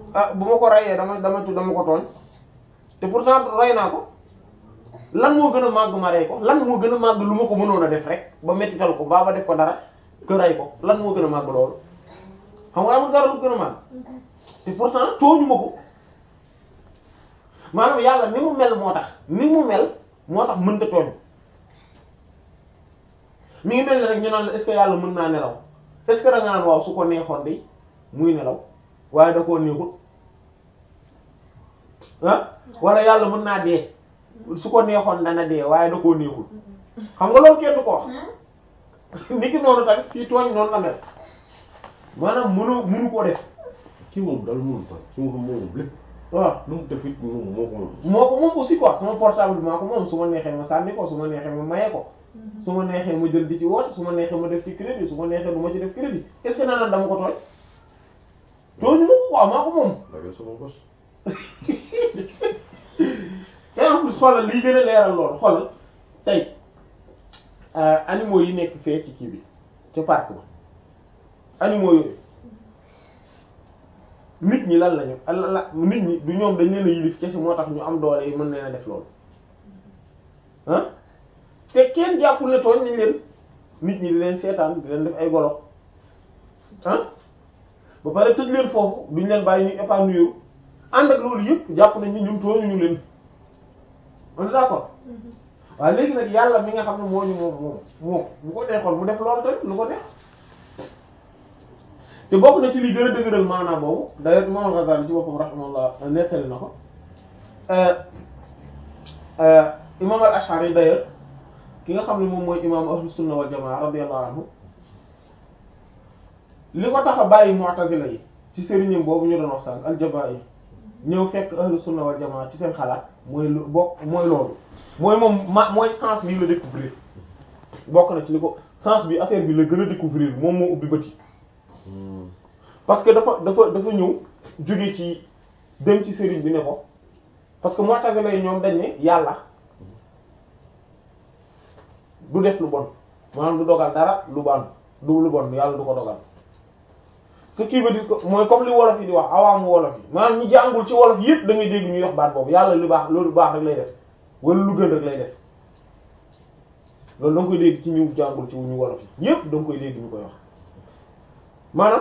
ah bu ma ko reyee dama dama dama ko tooñ te pourtant rey naa ko lan moo gën a màgg ma rey ko lan moo gën a màgg lu ma ko mënoon a def rek ba mettital ko baa ba def ko dara que rey ko lan moo gën a màgg loolu xam nga amul dara lu gën a màgg te pourtant tooñu ma ko maanaam yàlla ni mu mel moo tax ni mu mel moo tax mënta tooñ mi ngi mel ni rek ñu naan la est-ce que yàlla mën naa nelaw est-ce que da nga naan waaw su ko neexoon de muy nelaw waaye da koo neexul ah wala yàlla mën naa dee su ko neexoon dana dee waaye da koo neexul xam nga loolu kenn du ko wax nit ki noonu tamit fii tooñ noonu la mel maanaam mënoo mënu koo def kii moom daal mënul tax kii moom moom lépp waaw lu mu def it moom moo ko moom. moo ko moom aussi quoi sama portable bi maa ko moom su ma neexee ma sànni ko su ma neexee ma maye ko su ma neexee ma jël di ci woote su ma neexee ma def ci crédit su ma neexee du ma ci def crédit est-ce que naa naan dama ko tooñ tooñu ma ko waaw maa ko moom da ngay sama bos. te en plus xoolal lii gën a leeral loolu xoolal tey animaux yi nekk fee ci kii bi ca parc ba animaux yooyu nit ñi lan lañu la nit ñi du ñoom dañ leen a yilif kese moo tax ñu am doole yi mën leen a def loolu ah te kenn jàppul ne tooñ nañ leen nit ñi di leen seetaan di leen def ay golo ah ba pare tëj leen foofu duñ leen bàyyi ñu épanouir ànd ak loolu yëpp jàpp nañ ni ñun tooñuñu leen on est d'accord waaw léegi nag yàlla mi nga xam ne moo ñu moom moom moom bu ko neexoon mu def loolu tamit lu ko neex te bokk na ci li gën a dëgëral maanaam boobu d'ailleurs Imam Ghazali ci boppam rahimahullah nettali na ko imam al-Ash'ari d'ailleurs ki nga xam ne moom mooy imam ahlu sunna wal jamaa radiyallahu anhu li ko tax a bàyyi mu'tazila yi ci sëriñam boobu ñu doon wax sànq al-Jabaa'i ñëw fekk ahlu sunna wal jamaa ci seen xalaat mooy lu bokk mooy loolu mooy moom ma mooy sens bi la découvrir bokk na ci li ko sens bi affaire bi la gën a découvrir moom moo ubbi bët yi parce que dafa dafa dafa ñëw jóge ci dem ci sëriñ bi ne ko parce que mu'tazila yi ñoom dañ ne yàlla du def lu bon maanaam du dogal dara lu ban du lu bon yàlla du ko dogal ce qui veut dire que mooy comme li wolof yi di wax awaamu wolof yi maanaam ñi jàngul ci wolof yépp da ngay dégg ñuy wax baat boobu yàlla lu baax loolu baax rek lay def wala lu gën rek lay def loolu da nga koy dégg ci ñu jàngul ci ñu wolof yi yépp da nga koy dégg ñu koy wax maanaam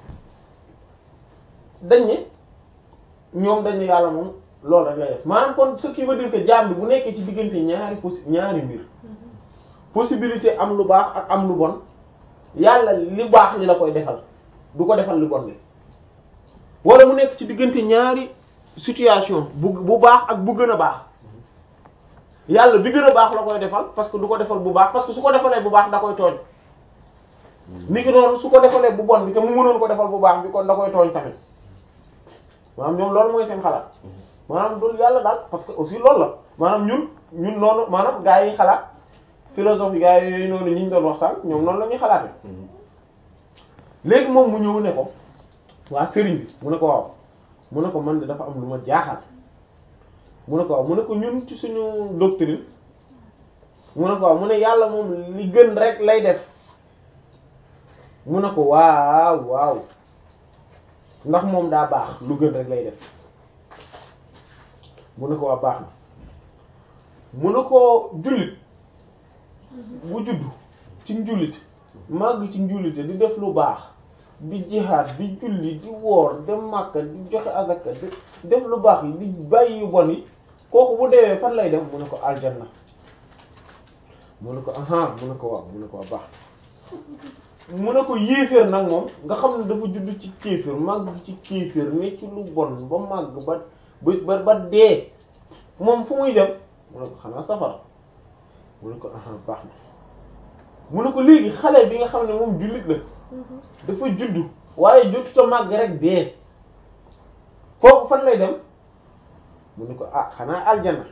dañ ne ñoom dañ ne yàlla moom loolu rek lay def maanaam kon ce qui veut dire que jaam bi bu nekkee ci diggante ñaari possi ñaari mbir possibilité am lu baax ak am lu bon yàlla li baax li la koy defal du ko defal lu bon li wala mu nekk ci diggante ñaari situation bu bu baax ak bu gën a baax yàlla bi gën a baax la koy defal parce que du ko defal bu baax parce que su ko defalee bu baax da koy tooñ ni ki noonu su ko defalee bu bon bi te mu mënoon ko defal bu baax bi kon da koy tooñ tamit maanaam ñoom loolu mooy seen xalaat maanaam loolu yàlla daal parce que aussi loolu la maanaam ñun ñun noonu maanaam gaa yi xalaat philosophie gaa yooyu noonu ñi ñu doon wax sànq ñoom noonu la ñuy xalaatee léegi moom mu ñëw ne ko waa sëriñ bi mu ne ko waaw mu ne ko man de dafa am lu ma jaaxal mu ne ko waaw mu ne ko ñun ci suñu doctrine mu ne ko waaw mu ne yàlla moom li gën rek lay def mu ne ko waaw waaw ndax moom daa baax lu gën rek lay def mu ne ko waa baax na mu ne ko jullit bu juddu ci njullit màgg ci njullite di def lu baax di jihaad di julli di woor dem Makka di joxe azaka di def lu baax yi di bàyyi yu bon yi kooku bu deewee fan lay dem mu ne ko aljanna mu ne ko aha mu ne ko waaw mu ne ko waa baax mu ne ko yéeféer nag moom nga xam ne dafa judd ci kéeféer màgg ci kéeféer ne ci lu bon ba màgg ba ba ba dee moom fu muy dem mu ne ko xanaa safara mu ne ko aha baax na mu ne ko léegi xale bi nga xam ne moom jullit la dafa juddu waaye jotuta màgg rek dee kooku fan lay dem mu ne ko ah xanaa aljana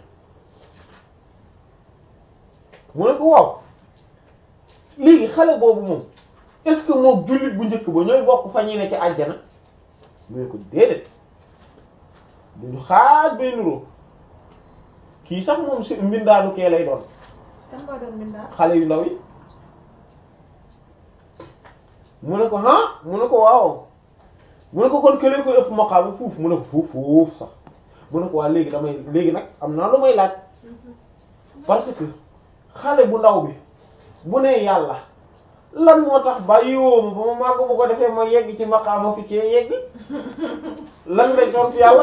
mu ne ko waaw léegi xale boobu moom est-ce que moom jullit bu njëkk ba ñooy bokk fa ñuy ne ci aljana mu ne ko déedéet duñu xaaj bay nuroo kii sax moom si mbindaanu kee lay doon kan moo doon mbindaan xale yu ndaw yi mu ne ko ah mu ne ko waaw mu ne ko kon këlee koy ëpp maqaama fuuf mu ne ko fuuf fuuf sax mu ne ko waa léegi damay léegi nag am naa lu may laaj parce que xale bu ndaw bi bu ne yàlla lan moo tax bàyyi woo ma ba ma màgg bu ko defee ma yegg ci maqaama fi cee yegg lan lay tontu yàlla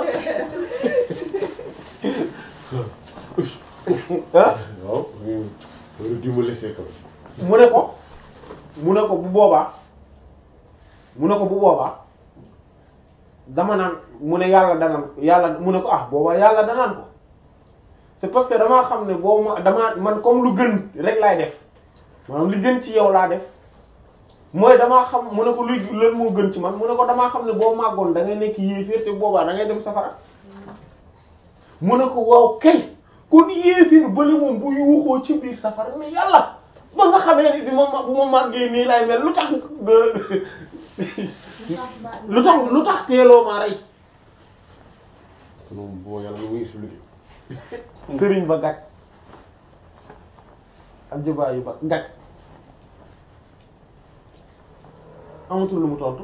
ah waaw loolu di ma laisser quand même. mu ne ko mu ne ko bu boobaa mu ne ko bu boobaa dama naan mu ne yàlla danaan yàlla mu ne ko ah boobaa yàlla danaan ko c'est parce que damaa xam ne boo ma damaa man comme lu gën rek laay def maanaam li gën ci yow laa def mooy damaa xam mu ne ko luy lan moo gën ci man mu ne ko damaa xam ne boo màggoon da ngay nekk yéeféer te boobaa da ngay dem safara mu ne ko waaw kay kon yéeféer bali moom bu yuuxoo ci biir safara mais yàlla ba nga xamee ni bi ma ma bu ma màggee nii lay mel lu tax lu tax lu tax teeloo maa rey moom boo yàlla lu muy expliqué. sëriñ ba gàtt ak jubaa yu ba gàtt amatul lu mu tontu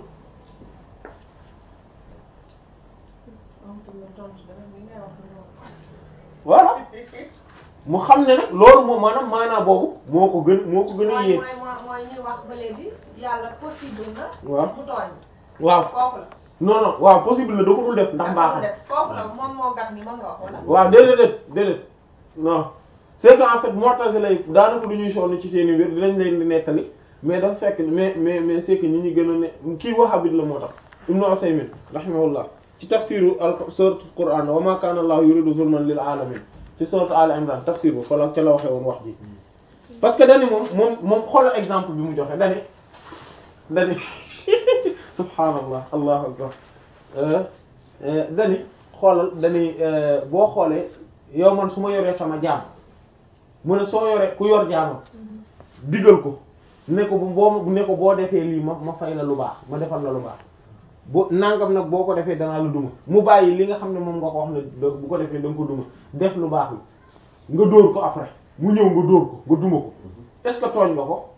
voilà mu xam ne nag loolu moom maanaam maanaa boobu moo ko gën moo ko gën a mooy yéeg mooy mooy mooy ñuy wax ba léegi yàlla possible na. waaw mu tooñ. waaw kooku la. non non waaw possible la da ko dul def ndax mbaaxam def kooku la moom moo gàtt ni moom nga wax wala. waaw déedéet déedéet déedéet non c'est que en fait Mu'tazila yi daanaka du ñuy sonn ci seen i mbir dinañ leen di nettali mais dafa fekk mais mais mais c'est que ñi ñu gën a ne kii Wahhabite la moo tax Ibnu Usaymin rahimahullah ci tafsiru al suratul Qur'an wa ma kana Allahu yuridu zulman lil alamin ci sourate Al Imran tafsir bu fa la ca la waxee woon wax ji parce que dani moom moom moom xoolal exemple bi mu joxe dani dani subhaanallah allahu akbar euh, euh, dani xoolal dani euh, boo xoolee yow man su ma yoree sama jaam mu ne soo yoree ku yor jaamam digal ko ne ko bu boo ne ko boo defee lii ma ma fay la lu baax ma defal la lu baax bu nangam nag boo ko defee danaa la duma mu bàyyi li nga xam ne moom nga ko wax ne da- bu ko defee da nga ko duma def lu baax li nga dóor ko après mu ñëw nga dóor ko nga duma ko est-ce que tooñ nga ko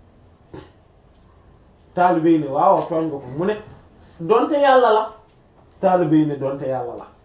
taalibe yi ne waaw tooñ nga ko mu ne donte yàlla la taalibe yi ne donte yàlla la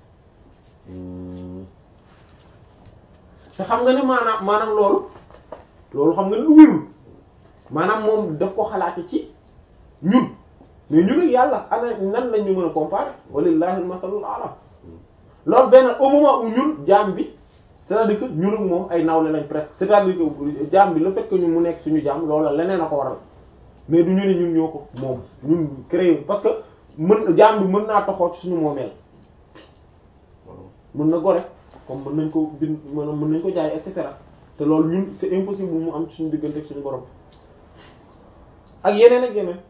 te xam nga ne maanaam maanaam loolu loolu xam nga ne lu wérul maanaam moom daf ko xalaate ci ñun mais ñun ak yàlla ana nan lañ ñu mën a comparer walillahi al-masalul a'la loolu benn au moment où ñun jaam bi c'est-à-dire que ñun ak moom ay nawle lañ presque c'est-à-dire que jaam bi le fait que ñu mu nekk suñu jaam loolu leneen a ko waral mais du ñu ne ñun ñoo ko moom ñun créé parce que mën jaam bi mën naa toxoo ci suñu moomeel mën na gore comme mën nañ ko bind mën mën nañ ko jaay et cetera te loolu ñun c'est impossible mu am ci suñu diggante ak suñu borom ak yeneen ak yeneen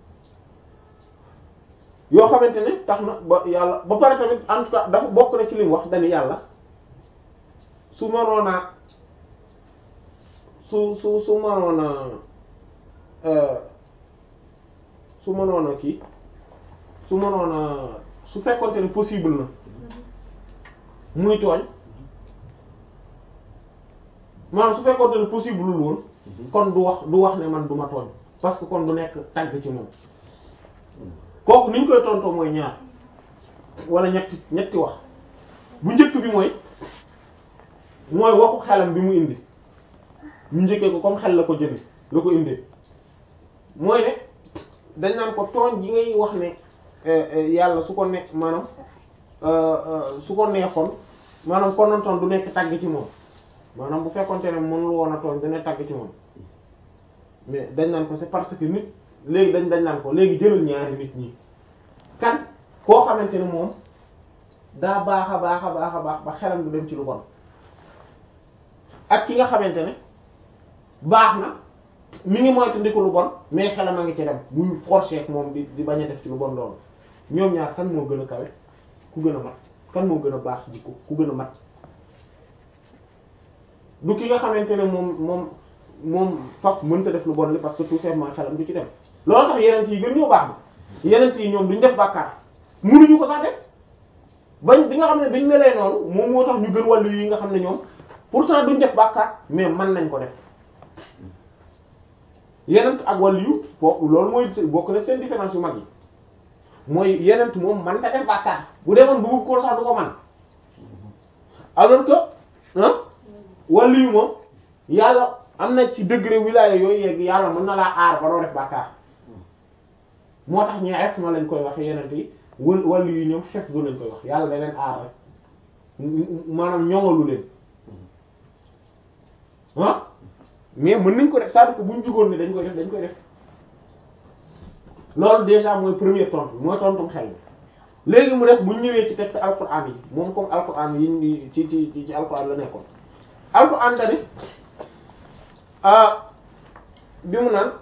yoo xamante ne tax na ba yàlla ba pare tamit en tout cas dafa bokk na ci li mu wax dañu yàlla su mënoon a su su su mënoon a su mënoon a kii su mënoon a su fekkonte ne possible na muy tooñ maanaam su fekkonte ne possible lul woon kon du wax du wax ne man du ma tooñ parce que kon du nekk tàgg ci moom kooku ni ñu koy tontoo mooy ñaar wala ñetti ñetti wax bu njëkk bi mooy mooy waxu xelam bi mu indi ñu njëkkee ko comme xel la ko jëme la ko indee mooy ne dañ naan ko tooñ ji ngay wax ne yàlla su ko nekk maanaam su ko neexoon maanaam konontoon du nekk tagg ci moom maanaam bu fekkonte ne mënul woon a tooñ dana tagg ci moom mais dañ naan ko c'est parce que nit léegi dañ dañ naan ko léegi jëlal ñaari nit ñi kan koo xamante ne moom daa baax a baax a baax a baax ba xelam du dem ci lu bon ak ki nga xamante ne baax na mi ngi moytu ndi ko lu bon mais xelam a ngi ci dem muy forcer ak moom di di bañ a def ci lu bon loolu ñoom ñaar kan moo gën a kawe ku gën a mat kan moo gën a baax jikko ku gën a mat du ki nga xamante ne moom moom moom faf mënta def lu bon li parce que tout simplement xelam du ci dem loolu tax yeneen yi gën ñoo baax bi yeneen yi ñoom duñ def bàkkaar mënuñu ko sax def bañ bi nga xam ne biñ melee noonu moom moo tax ñu gën wàllu yi nga xam ne ñoom pourtant duñ def bàkkaar mais mën nañ ko def yeneen ak wàllu yu bokk loolu mooy bokk na seen différence yu mag yi mooy yenent moom man ta def bàkkaar bu demoon bëgg ko sax du ko man alors que ah wàllu yu moom yàlla am na ci degré wilaya yooyu yegg yàlla mën na laa aar ba doo def bàkkaar moo tax ñi esma lañ koy wax yenent yi wal wàllu yu ñoom xef du lañ koy wax yàlla da leen aar rek maanaam ñoŋalu leen ah mais mën nañ ko def c'est-à-dire que buñ jugoon ne dañ koy def dañ koy def loolu déjà mooy premier tontu mooy tontum xel mi léegi mu des bu ñu ñëwee ci texte alquran yi moom comme alquran yi ñu ci ci ci alquran la nekkoon alquran dani ah bi mu naan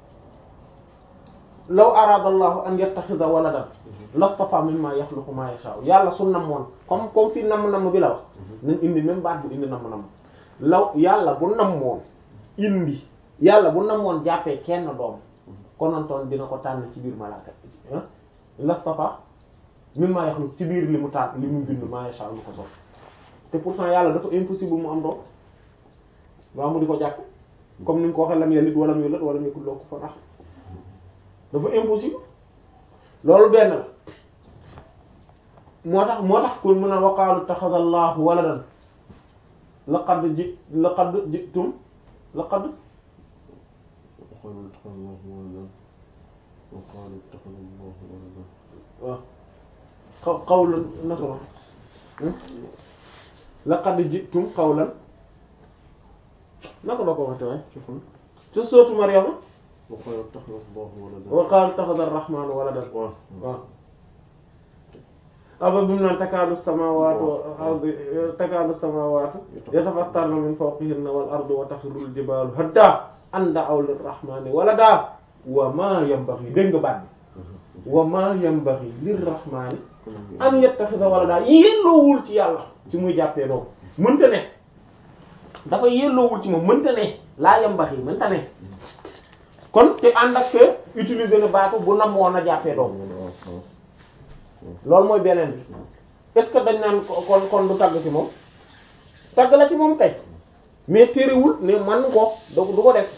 law arada allahu an yattaxida waladan lastafa mimma yaxluqu ma yasha yàlla su namoon comme comme fi namm namm bi la wax nañ indi même baat bu indi namm namm law yàlla bu namoon indi yàlla bu namoon jàppee kenn doom konontoon dina ko tànn ci biir malaaka lastafa mimma yaxluqu ci biir li mu tànn li mu bind ma yasha lu ko sof te pourtant yàlla dafa impossible mu am doom waaw mu di ko jàpp comme ni mu ko waxee lam yalid walam yulad walam yakul lahu kufuwan ahad dafa impossible loolu benn la moo tax moo tax kon mën a waqaalu taxada allahu waladan laqad ji laqad jitum laqad وقالوا اتخذ الله ولدا وقالوا اتخذ الله ولدا waaw xaw qawlan naka la laqad jitum qawlan naka la ko waxte waay ci fun ci sootu Maryama وقالوا اتخذ الله ولدا wa qaalu taxada arrahmanu waladan waaw waaw aba bi mu naan takaadu samaawaatu wal ardu takaadu samaawaatu yatafattarna min fawqihinna wal ardu wa taxirrul jibaalu hadda an da'aw lirrahmaani walada wa maa yanbaghi dégg nga baat bi wa maa yanbaghi lirrahmaani an yattakhidha walada yelloowul ci yàlla ci muy jàppee doom mënta ne dafa yelloowul ci moom mënta ne laa yanbaghi mënta ne kon te ànd ak que utiliser na baatu bu nam woon a jàppee doom loolu mooy beneen bi est-ce que dañ naan ko- kon kon du tagg ci moom tagg la ci moom kay mais téerewul ne man ko du du ko def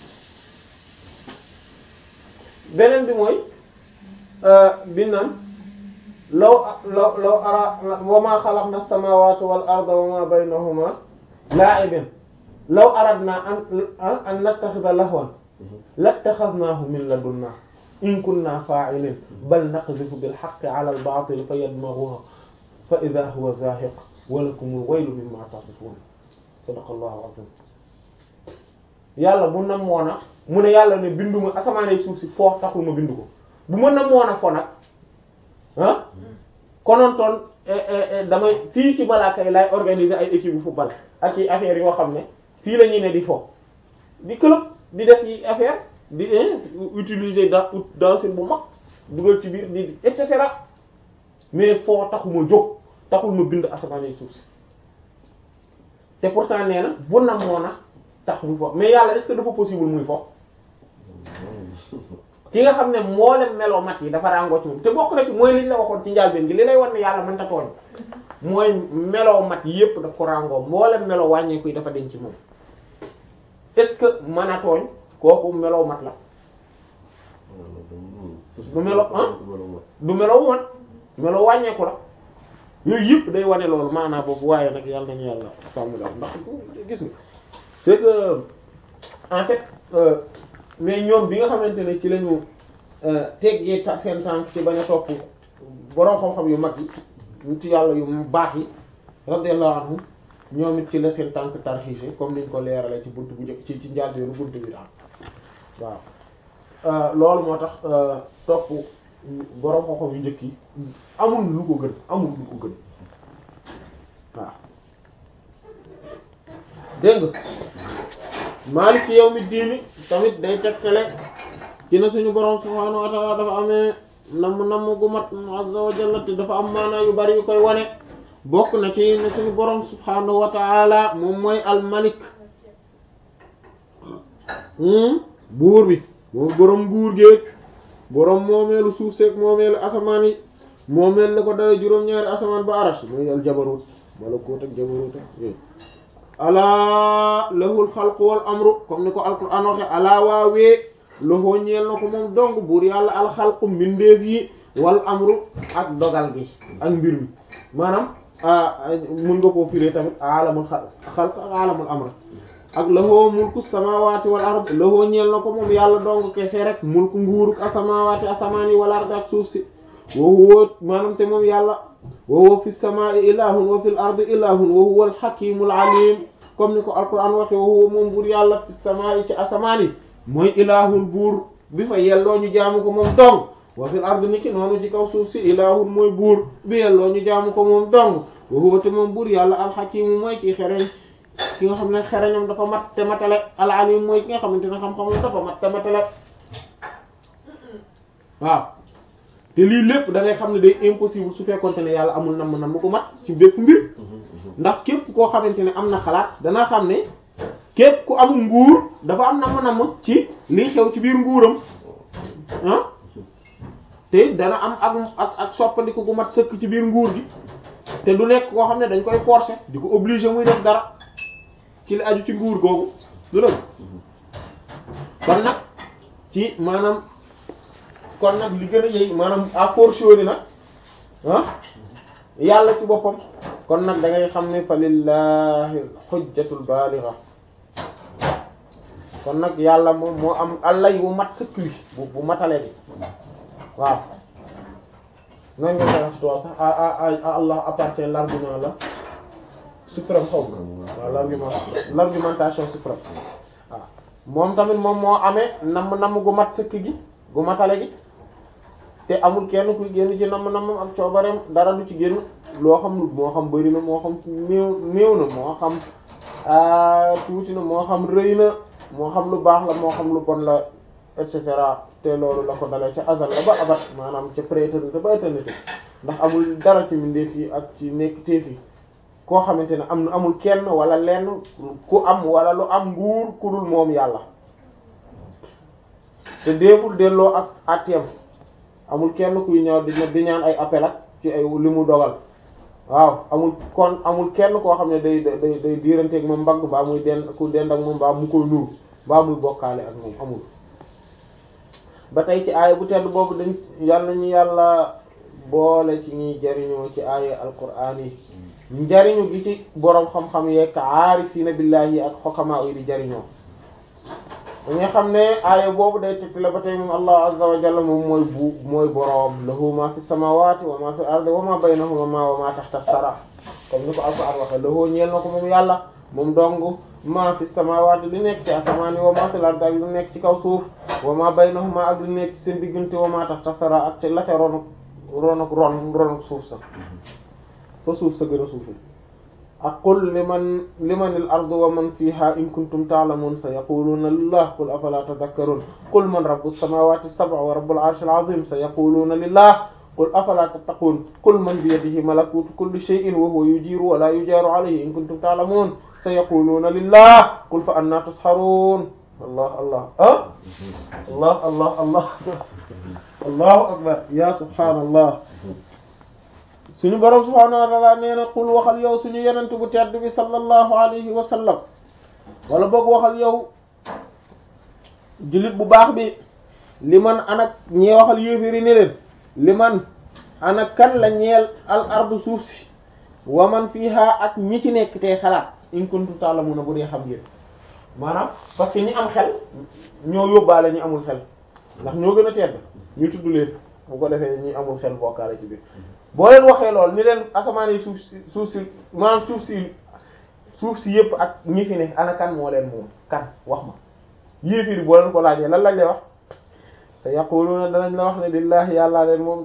beneen bi mooy bi naan law law law ara wa ma xalaqna as-samawati wal arda wa ma baynahuma la'ibin law aradna an an nattakhidha lahwan lattakhadnahu min ladunna in kunna fa'ilin bal naqdhifu bil haqqi 'ala al batil fayadmaghuhu fa idha huwa zahiq wa lakumul waylu mimma tasifun sadaqallahu azim yàlla bu namoon a mu ne yàlla ne binduma asamaanee suuf si foo taxul ma bind ko bu ma namoon a fo nag ah konontoon damay fii ci malaaka yi lay organiser ay équipe bu football ak i affaires yoo xam ne fii la ñuy ne di fo di club di def yi affaire di utiliser da dansin bu mag dugal ci biir di et cetera mais foo taxuma jóg taxul ma bind asamaanee suuf si te pourtant nee na bu namoon a tax muy fo mais yàlla est-ce que dafa possible muy fo ki nga xam ne mboolem meloo mat yi dafa ràngoo ci moom te bokk na ci mooy liñ la waxoon ci njàlbeen gi li lay wan ne yàlla mënta tooñ mooy meloo mat yépp daf ko ràngoo mboolem meloo wàññeeku yi dafa denc ci moom est-ce que mën a tooñ kooku meloo mat la du melo ah du meloo mat meloo wàññeeku la yooyu yëpp day wane loolu maanaam boobu waaye nag yàlla nañu yàlla sàmm la ndax gis nga c'est que en fait euh, mais ñoom bi nga xamante ne ci lañu teggee ta seen tànk ci bañ a topp borom xam-xam yu mag yi nit yàlla yu baax yi radiyallahu anhum ñoom it ci la seen tànk tarxiise comme niñ ko leerale ci bunt bu njëkk ci ci njàlbéenu bunt bi daal waaw loolu moo tax topp borom xam-xam yu njëkk yi amul lu ko gën amul lu ko gën waaw dégg nga maaliki yawmi diini tamit day tegtale ci na suñu borom subhaanahu wa ta'ala dafa amee namm namm gu mat azza wa jalla te dafa am maanaa yu bari yu koy wane bokk na ci ne suñu borom subhaanahu wa ta'ala moom mooy al malik buur bi moom borom nguur géeg borom moomeelu suuf seeg moomeelu asamaan yi moomeel la ko dala juróom-ñaari asamaan ba arash mooy al jabarut malakut ak jabarut ak yooyu alaa lahul xalqu wal amru comme ni ko alquran waxe alaa waawee loxoo ñeel na ko moom dong buur yàlla alxalqu mbindeef yi wal amru ak dogal gi ak mbir mi maanaam mun nga koo firee tamit alamul xalq ak alamul amr ak lahoo mulku samawati wal ard lahoo ñeel na ko moom yàlla dong kese rek mulku nguuruk asamawati asamaan yi wal ard ak suuf si wa huwa maanaam te moom yàlla wa huwa fi samaa'i ilahun wa fil ardi ilahun wa huwa al hakimul alim comme ni ko alquran waxe wa huwa moom buur yàlla fi samaa'i ci asamaan yi mooy ilahun buur bi fa yelloo ñu jaamu ko moom dong wa fil ardi niki noonu ci kaw suuf si ilahun mooy buur bi yelloo ñu jaamu ko moom dong wa huwa te moom buur yàlla al hakimu mooy ki xereñ ki nga xam ne xereñam dafa mat te matale al alim mooy ki nga xamante ne xam-xamam dafa mat te matale waaw te lii lépp da ngay xam ne day impossible su fekkonte ne yàlla amul nam nam ko mat ci bépp mbir ndax képp koo xamante ne am na xalaat danaa xam ne képp ku am nguur dafa am nam nam ci liy xew ci biir nguuram ah te dana am ak ak ak soppandiku gu mat sëkk ci biir nguur gi te du nekk koo xam ne dañ koy forcer di ko obliger muy def dara ci li aju ci nguur googu du dëgg kon nag ci maanaam kon nag li gën a yey maanaam à fortiori nag ah yàlla ci boppam kon nag da ngay xam ne fa lillahi xujjatul baligha kon nag yàlla moom moo am allay wu mat sëkk wi bu bu matale bi waaw nan nga koy wax ci tubaab sax à à à Allah appartient l'argument la suprême xaw waaw l'argument l'argumentation suprême waaw moom tamit moom moo amee namm namm gu mat sëkk gi gu matale gi te amul kenn kuy génn ci namm nammam ak coobareem dara du ci génn loo xam moo xam bëri na moo xam néew néew na moo xam tuuti na moo xam rëy na moo xam lu baax la moo xam lu bon la et cetera te loolu la ko dalee ca azal la ba abat maanaam ca prééternité ba éternité ndax amul dara ci mbindeef yi ak ci nekk teef yi koo xamante ne am na amul kenn wala lenn ku am wala lu am nguur ku dul moom yàlla te déeful delloo ak attiyam amul kenn kuy ñëw di di ñaan ay appel ak ci ay li mu dogal waaw amul kon amul kenn koo xam ne day day day diiranteeg moom mbagg baa muy dend ku dend ak moom baa mu koy nuru baa muy bokkaale ak moom amul ba tey ci aaya bu tedd boobu dañ yàlla nañu yàlla boole ci ñuy jariñoo ci aaya alquraan yi njariñu gi ci boroom xam-xam yeeg aarifiina billaahi ak xokamaa yi di jariñoo dañuy xam ne aaya boobu day tegti la ba tey moom allah azza wa jalla moom mooy bu mooy boroom lahu ma fi samawati wa ma fi ardi wa ma baynahuma ma wa ma tahta sara comme ni ko alquran waxe lahu ñeel na ko moom yàlla moom dong ma fi samawati li nekk ci asamaan yi wa ma fi ardi ak li nekk ci kaw suuf wa ma baynahuma ak li nekk ci seen diggante wa ma tahta sara ak ci la ca ronuk ronuk ron ronuk suuf sa fa suuf sa gën a suufi ak qul liman limanil ardu wa man fiha in kuntum ta'lamun sayaquluna lillah qul afala tadhakkarun qul man rabbus samawati sab'a wa rabbul arshil azim sayaquluna lillah qul afala tattaqun qul man biyadihi malakutu kulli shay'in wa huwa yujiru wa la yujaru alayhi in kuntum ta'lamun sayaquluna lillah qul fa anna tusharun allah allah ah allah allah allah allahu akbar ya subhanallah suñu borom subhaanahu wa ta'ala nee na qul waxal yow suñu yenent bu tedd bi sallallahu alayhi wa sallam wala boog waxal yow jullit bu baax bi li man anak ñee waxal yéeféri ne leen li man ana kan la ñeel al ardu suuf si wa man fiha ak ñi ci nekk tey xalaat in kuntum ta'lamuna bu dee xam ngeen maanaam parce que ñi am xel ñoo yóbbaale ñi amul xel ndax ñoo gën a tedd ñu tudd leen bu ko defee ñi amul xel bokkaale ci biir boo leen waxee lool ni leen asamaan yi suuf si suuf si maanaam suuf si suuf si yëpp ak ñi fi ne ana kan moo leen moom kan wax ma yéefiri boo leen ko laajee lan lañ lay wax te yaquluna danañ la wax ne lillahi yàllaa leen moom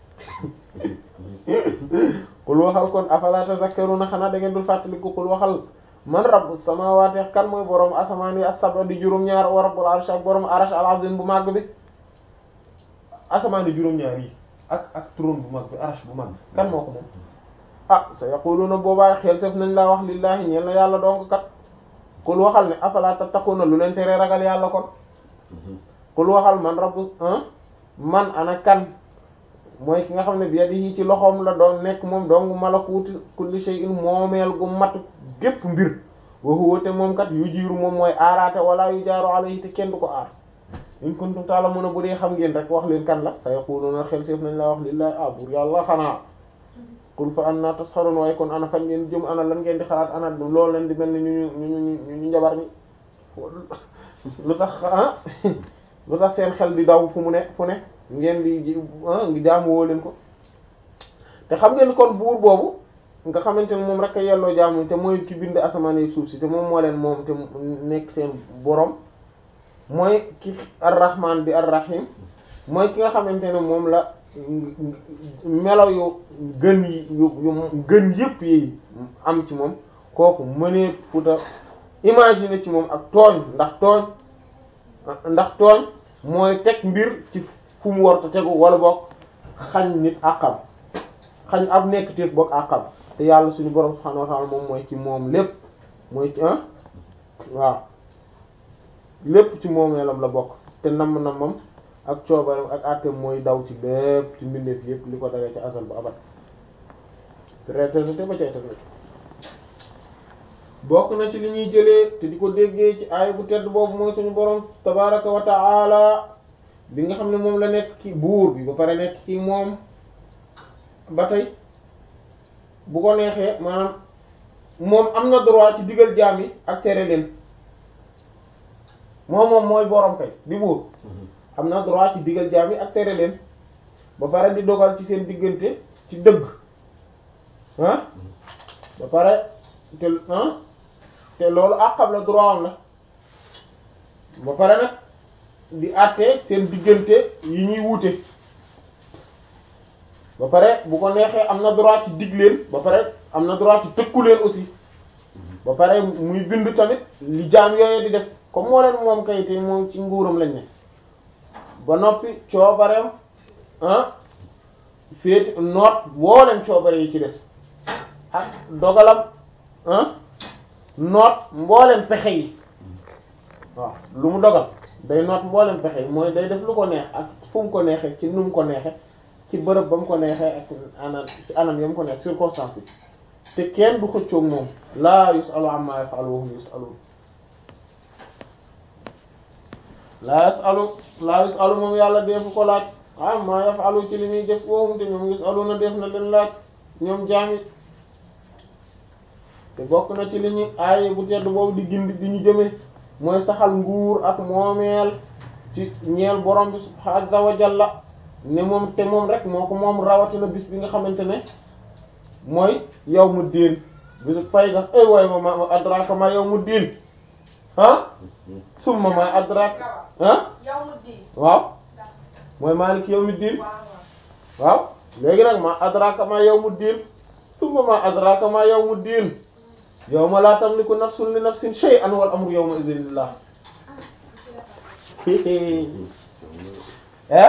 de kul waxal kon afala tazakkaruna xanaa da ngeen dul fàttaliku kul waxal man rabbus samawati kan mooy borom asamaan yi as-sab'a di juróom-ñaar wa rabbul arsh ak borom arsh al-azim bu màgg bi asamaan yi juróom-ñaar yi ak ak trône bu mag bi arsh bu mag bi kan moo ko moom ah sa yaquluna boobaa xel sef nañ laa wax lillahi ñeel na yàlla donc kat kul waxal ne afala tattaquna lu leen tere ragal yàlla kon kul waxal man rabbu man ana kan mooy ki nga xam ne bi yadihi ci loxoom la doon nekk moom dong malakuuti kulli shay'in moomeel gu mat gépp mbir wa huwa te moom kat yu jiiru moom mooy aaraate wala yu jaaru alayhi te kenn du ko aar in kuntum ta'lamuna bu dee xam ngeen rek wax leen kan la sa yaquluna xel seef nañ la wax lillahi ah buur yàlla xanaa qul fa anna tasharun waaye kon ana fan ngeen jëm ana lan ngeen di xalaat ana loolu leen di mel ni ñu ñu ñu ñu ñu njabar ñi lu tax ah lu tax seen xel di daw fu mu ne fu ne ngeen di ah ngi jaamu woo leen ko te xam ngeen kon buur boobu nga xamante ne moom rek a yelloo jaamu te mooy ki bind asamaan ak suuf si te moom moo leen moom te nekk seen borom mooy ki ar-rahman di ar-rahim mooy ki nga xamante ne moom la melo yu gën yi yu yu gën yëpp yi am ci moom kooku mënee futa imaginer ci moom ak tooñ ndax tooñ ndax tooñ mooy teg mbir ci fu mu war a tegu wala boog xañ nit àqam xañ ab nekk téef boog àqam te yàlla suñu borom subhanahu wa ta'ala moom mooy ci moom lépp mooy ci ah waaw lépp ci moomeelam la bokk te namm nammam ak coobaram ak àtteem mooy daw ci lépp ci mbindeef yépp li ko dagee ci asal bu abat préternité ba cay teg bokk na ci li ñuy jëlee te di ko déggee ci aay bu tedd boobu mooy suñu borom tabaraka wa ta'ala bi nga xam ne moom la nekk ci buur bi ba pare nekk ci moom ba tey bu ko neexee maanaam moom am na droit ci digal jaam yi ak tere leen moom moom mooy borom kay di buur am na droit ci digal jaam yi ak tere leen ba pare di dogal ci seen diggante ci dëgg ah ba pare te ah te loolu àqam la droit am la ba pare nag di àtte seen diggante yi ñuy wuute ba pare bu ko neexee am na droit ci dig leen ba pare am na droit ci tëkku leen aussi ba pare muy bind tamit li jaam yooyu di def comme moo leen moom kay te moom ci nguuram lañ ne ba noppi coobareem ah féeti noot booleen coobare yi ci des ak dogalam ah noot mbooleen pexe yi waaw lu mu dogal day noot mbooleen pexe yi mooy day def lu ko neex ak fu mu ko neexee ci nu mu ko neexee ci bërëb ba mu ko neexee ak anam ci anam ya mu ko neex circonstance yi te kenn du xëccoog moom laa yusalu amma yaf'alu wa hum yusalun laa yusalu laa yusalu moom yàlla defu ko laaj amma yaf'alu ci li muy def wa hum te ñoom yusaluna def na leen laaj ñoom jaami te bokk na ci li ñu aaye bu tedd boobu di gindi di ñu jëme mooy saxal nguur ak moomeel ci ñeel borom bi subhaanahu wa jalla ne moom te moom rek moo ko moom rawatina bis bi nga xamante ne mooy yawmu diin bisu fay ga ay waay ma ma adraka ma yawmu diin ah summa ma adraka ah yow mu di waaw mooy maaliki yawmi diin waaw waaw léegi nag ma adraka ma yawmu diin summa ma adraka ma yawmu diin yawma la tamliku nafsun li nafsin shay'an wal amru yawma idhin lillah eh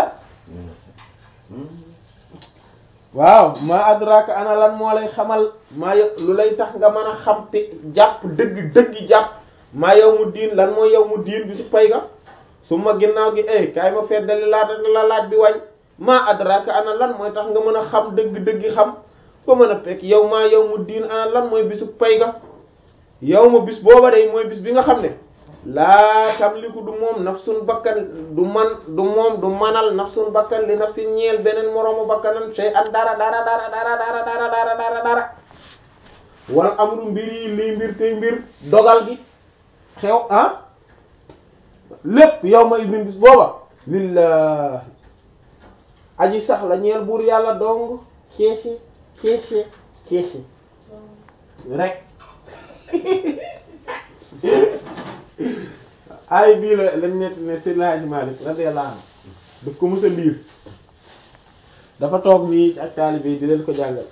waaw ma adraka ana lan moo lay xamal maa yo- lu lay tax nga mën a xam te jàpp dëgg dëgg jàpp maa yawmu diin lan mooy yawmu diin bi su pay ga su ma ginnaaw gi eh kaay ma feddali laata la laaj bi wañ maa adraka ana lan mooy tax nga mën a xam dëgg dëgg xam ba mën a fekk yow maa yawmu diin ana lan mooy bisu pay ga yow ma bis booba day mooy bis bi nga xam ne laa tamliku du moom nafsun bakkan du man du moom du manal nafsun bakkan li nafsin ñeel beneen moroomu bakkanam sey an dara dara dara dara dara dara dara dara dara wal amru mbir yi lii mbir tey mbir dogal gi xew ah lépp yow ma idin bis booba lillahi aji sax la ñeel buur yàlla dong ceese ceese ceese rek ay bii la lañ nett ne Seydil Hadji Malick radiyallahu anhu daf ko mës a liir dafa toog nii ak taalibe yi di leen ko jàngal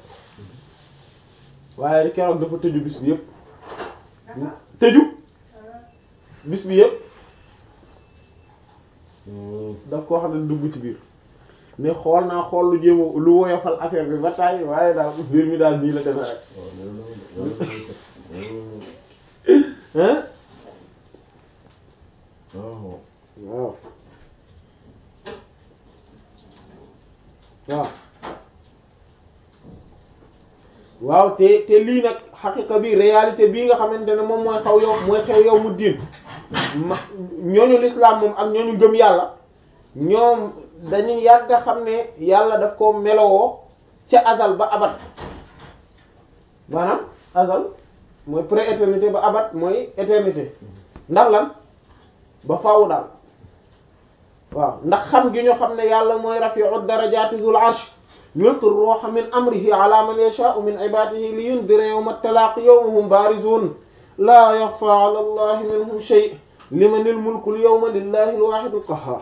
waaye keroog dafa tëju bis bi yëpp tëju bis bi yëpp daf koo xam ne dugg ci biir ne xool naa xool lu jéem a lu woyofal affaire bi ba tàyyi waaye daal mbir mi daal nii la demee rek hein waaw waaw waaw waaw te te lii nag xaqiqa bi réalité bii nga xamante ne moom mooy xaw yow mooy xew yow mu diin ma ñooñu l'islam moom ak ñooñu gëm yàlla ñoom dañuy yàgg a xam ne yàlla daf ko melowoo ca azal ba abat maanaam azal mooy pré-éternité ba abat mooy éternité ndax lan ba faawu daal waaw ndax xam gi ñu xam ne yàlla mooy rafi'u darajati zul arsh yulqi ruha min amrihi ala man yasha'u min ibadihi li yundira yawma at-talaqi yawma hum barizun la yaxfa ala allahi minhum shay liman al-mulku al-yawma lillahi al-wahid al-qahhar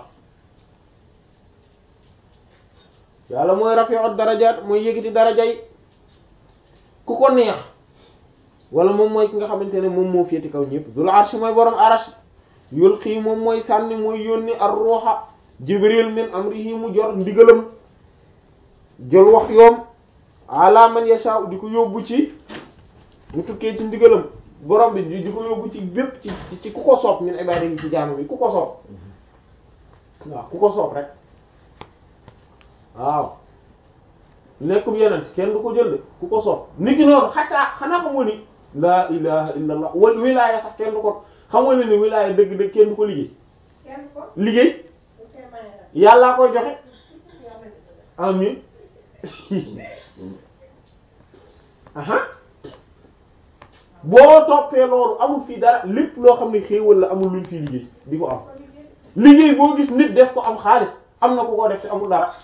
yàlla mooy rafi'u darajat mooy yëgiti daraja yi ku ko neex wala moom mooy ki nga xamante ne moom moo féeti kaw ñëpp zul arsh mooy borom arash yulqi moom mooy sànni mooy yónni ar-ruha jibril min amrihi mu jor ndigalam jël wax yoom ala man yasha di ko yóbbu ci mu tukkee ci ndigalam borom bi di ko yóbbu ci bépp ci ci ku ko soob min ibadihi ci jaamu bi ku ko soob waaw ku ko soob rek waaw nekkum yeneen kenn du ko jël de ku ko soob niki noonu xataa xanaa xamoo ni laa ilaha illa allah wal wilaaya sax kenn du ko xamoo ne ni wilaaya dëgg-dëgg kenn du ko liggéey kenn ko liggéey bu cee maye la yàllaa koy joxe yàlla di ko def. amin aha boo toppee loolu amul fii dara lépp loo xam ne xéewal la amul luñ fii liggéey di ko am liggéey boo gis nit def ko am xaalis am na ku ko def te amul dara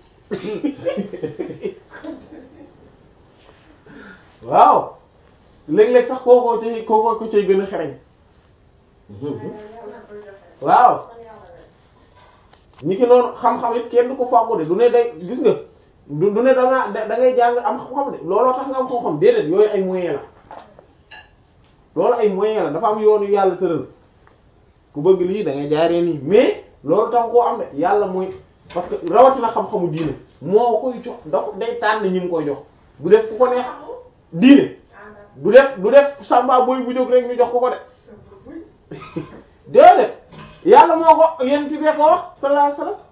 waaw léeg-léeg sax kookoo ci kookoo ko cay gën a xereñ yàlla koy joxe. waaw kon yàlla rek. ñi ki noonu xam-xam it kenn du ko fàggu de du ne day gis nga du du ne dangaa da da ngay jàng am xam-xam de looloo tax nga am xam-xam déedéet yooyu ay moyen la loolu ay moyen la dafa am yoonu yàlla tëral ku bëgg lii da ngay jaaree nii mais loolu tax koo am de yàlla mooy parce que rawatina xam-xamu diine moo koy jox da ko day tànn ñi mu koy jox bu def ku ko neex diine du def du def samba boy bu jóg rek ñu jox ko ko de déedéet yàlla moo ko yéen ci bee ko wax sallallahu alayhi wasallam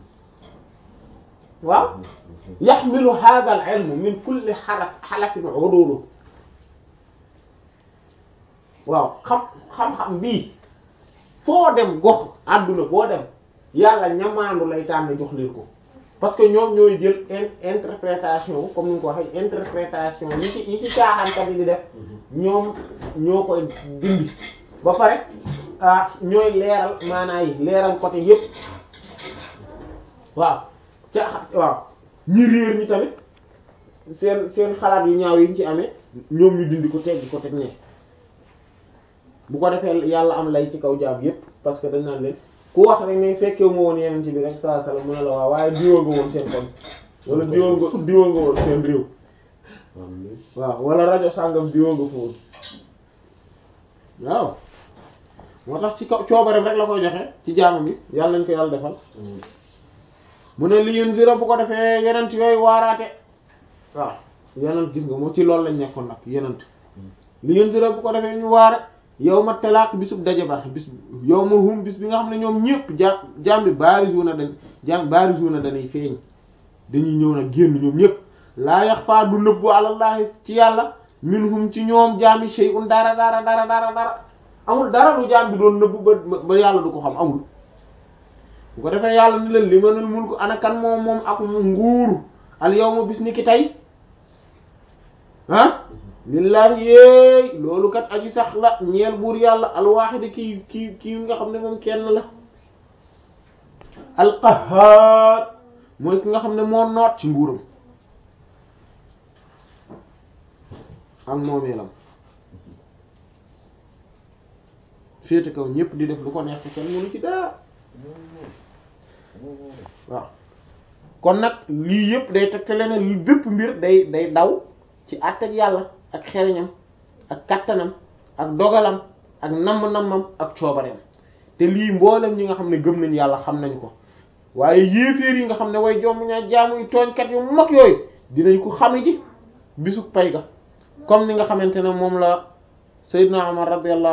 waaw yaxmilu hadha al ilmu min kulli xalaf xalafin udulu waaw xam xam-xam bii foo dem gox àdduna boo dem yàlla ñamaandu lay tànn jox leen ko parce que ñoom ñooy jël in- interprétation comme ni nga ko waxee interprétation yi ci yi ci caaxaankat yi di def ñoom ñoo koy dindi ba pare ah ñooy leeral maanaa yi leeral côté yépp waaw ca waaw ñi réer ñi tamit seen seen xalaat yu ñaaw yi ñu ci amee ñoom ñu dindi ko teggi ko teg ne bu ko defee yàlla am lay ci kaw jaam yépp parce que dañ naan leen ku wax rek ne fekkewu ma woon yeneen ci bi rek saa sala mu ne la waaw waaye diwoo nga woon seen kon wala diwoo nga diwoo nga woon seen réew waaw wala rajo sàngam diwoo nga fa woon waaw moo tax ci kaw coobareem rek la koy joxe ci jaamam bi yàlla nañ ko yàlla defal mu ne li yéen zira bu ko defee yenent yooyu waaraate waaw yenent gis nga moom ci loolu lañ nekkoon nag yenent li yéen zira bu ko defee ñu waare yow ma talaaq bisub daje ba bis yow ma hum bis bi nga xam ne ñoom ñëpp ja jaam bi barizuna dañ jaam barizuna dañuy feeñ dañuy ñëw nag génn ñoom ñëpp laa yaxfaa du nëbbu alallahi ci yàlla minhum ci ñoom jaami shay'un dara dara dara dara dara amul dara lu jaam bi doon nëbbu ba ba yàlla du ko xam amul bu ko defee yàlla ni leen limanul mulku ana kan moom moom ak nguur al yawma bis ni ki tey ah lillahi yéey loolu kat aji sax la ñeel buur yàlla alwaxidi kii kii kii nga xam ne moom kenn la alqahaar mooy ki nga xam ne moo noot ci nguuram ak moomeelam féete kaw ñépp di def lu ko neex te kenn mënu ci dara waaw kon nag lii yëpp day tegtale ne li bépp mbir day day daw ci àtteeg yàlla ak xereñam ak kattanam ak dogalam ak namm-nammam ak coobareem te lii mboolem ñi nga xam ne gëm nañ yàlla xam nañ ko waaye yéeféer yi nga xam ne way jomb ñaa jaamu yu tooñkat yu mag yooyu dinañ ko xame ji bisu pay ga comme ni nga xamante ne moom la Seydina Umar radiyallahu